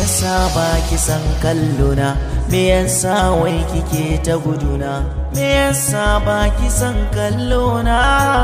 yasa ba ki san kallona me yasa wai kike ta guduna me yasa ba ki san kallona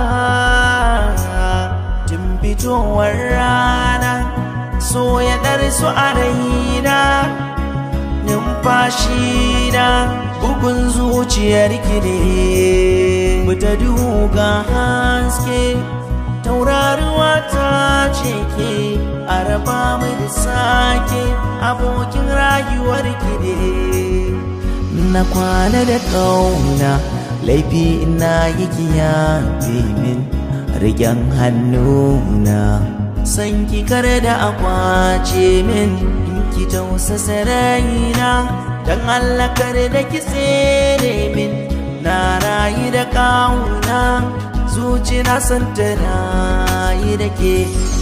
tun fitowar rana so ya su a raina numfashi na bugun zuciyar ki ne mu ta duga haske tauraruwa ta ce ke a raba mu da sake abokin rayuwar ki ne na kwana da kauna laifi ina yi kiyaye min rigen hannuna san ki kare da akwace min in ki tausasa raina dan Allah kare da ki tsere min na rayu da kauna zuci na san ta rayu da ke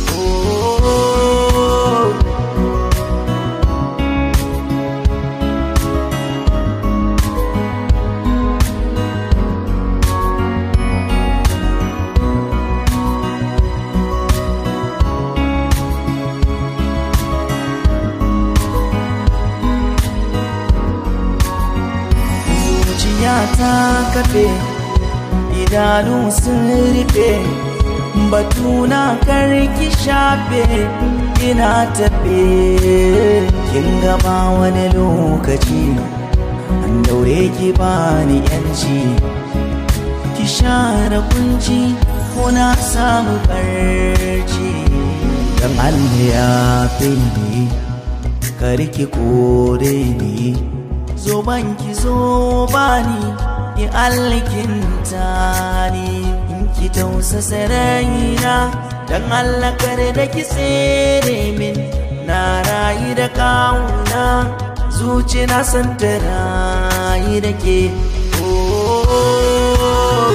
oh. zuciya ta kafe idanu sun rufe batuna karki shafe ina tafe kin gaba wani lokaci an daure ki bani yanci ki share kunci ko na samu barci dan Allah ya fi ni karki kore ni zo banki zo bani ki alkinta ni in ki tausasa raina dan Allah kare da ki tsere min na rayu da kauna zuci na san ta rayu da ke oh.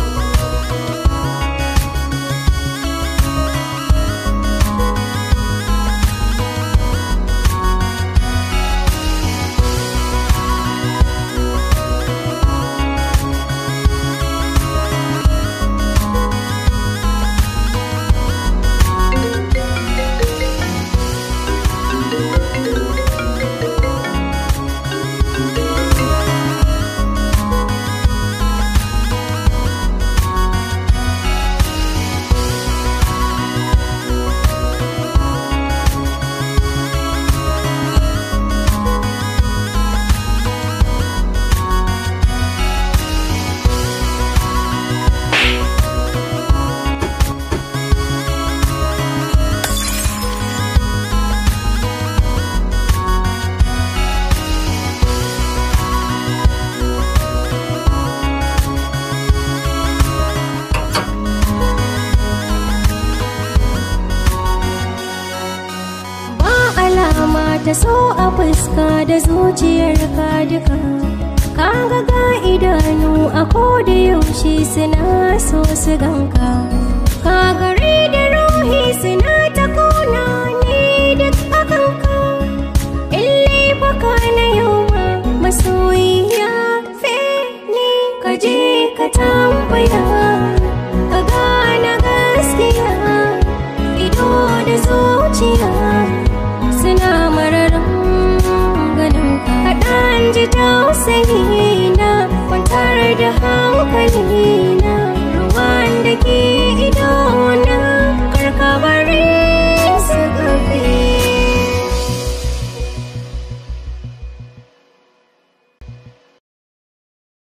ba alama ta so a fuska da zuciyar ka duka kaga ga idanu a koda yaushe suna so su ganka ka gari da ruhi suna ta kona ni duk akan ka ille baka na yau ma masoyiya fe ni ka je ka tambaya ka gane gaskiya ido da zuciya suna mararin ganin ka kaɗan ji tausayi na kwantar da hankali